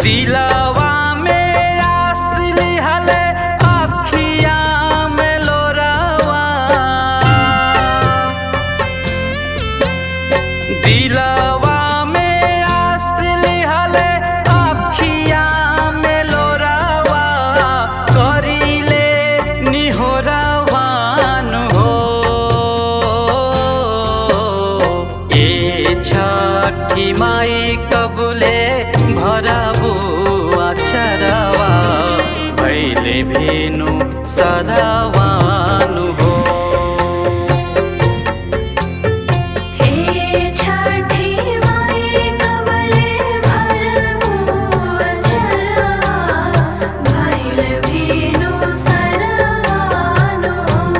दिलवा में आस लिहले अखिया में लोरावा दिलवा में आस लिहले अखिया में लोरावा करिले निहोरावान हो ए छठी माई कबुले भरबू अचरवा भैले भेनु सदावानु हो हे छठी माई कबले भरबू अचरवा भइल भेनु सरवानो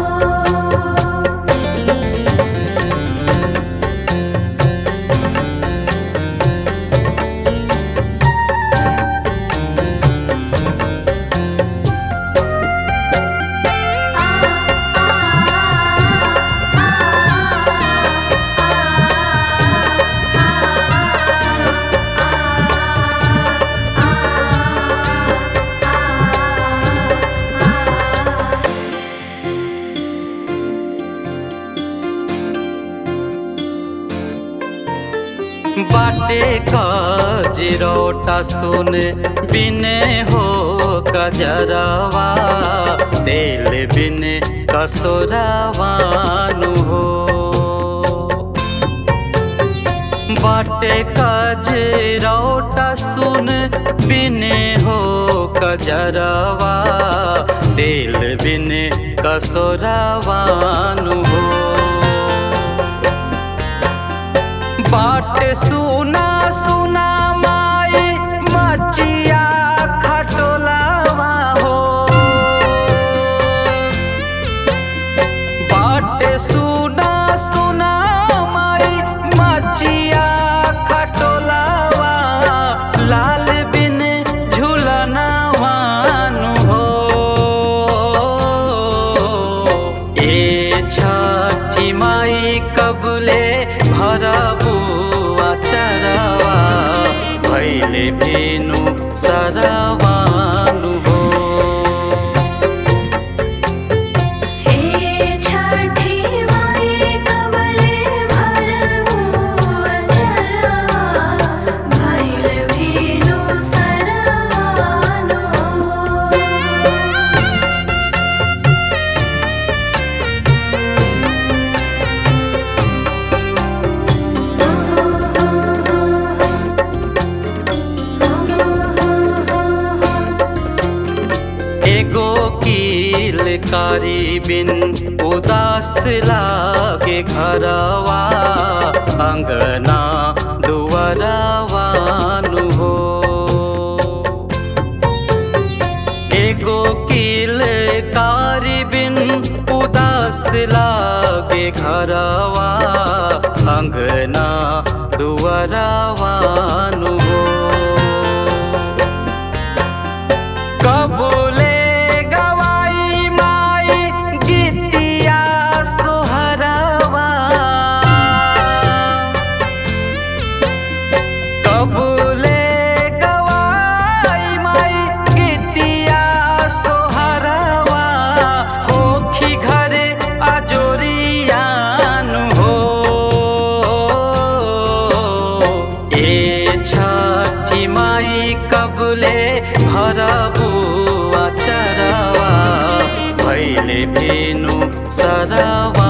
बाटे कजरोटा सुन बिने हो कजरवा दिल बिने कसोरवानु हो बाटे कजरोटा सुन बिने हो कजरवा दिल बिने कसोरवानु हो बाट सुना सुना माई मचिया खटोलावा हो बाट सुना सुना माई मचिया खटोलावा लाल बिन झुलनवानु हो ए छठी माई कबले भरबू अचरवा भैले भेनु सरवानु हो हे छठी माई कबले भरबू अचरवा भइल भेनु सरवानो एगो कील कारी बिन उदास लागे घरवा अंगना दुआरवानु हो एगो कील कारी बिन उदास लागे घरवा अंगना दुआरवानु हो कबूले गवाई माई गीतिया सोहरवा कबूले गवाई माई गीतिया सोहरवा होखी घरे अजोरियान हो ए छठी माई कबले भरबू अचरवा भैले भेनु सरवा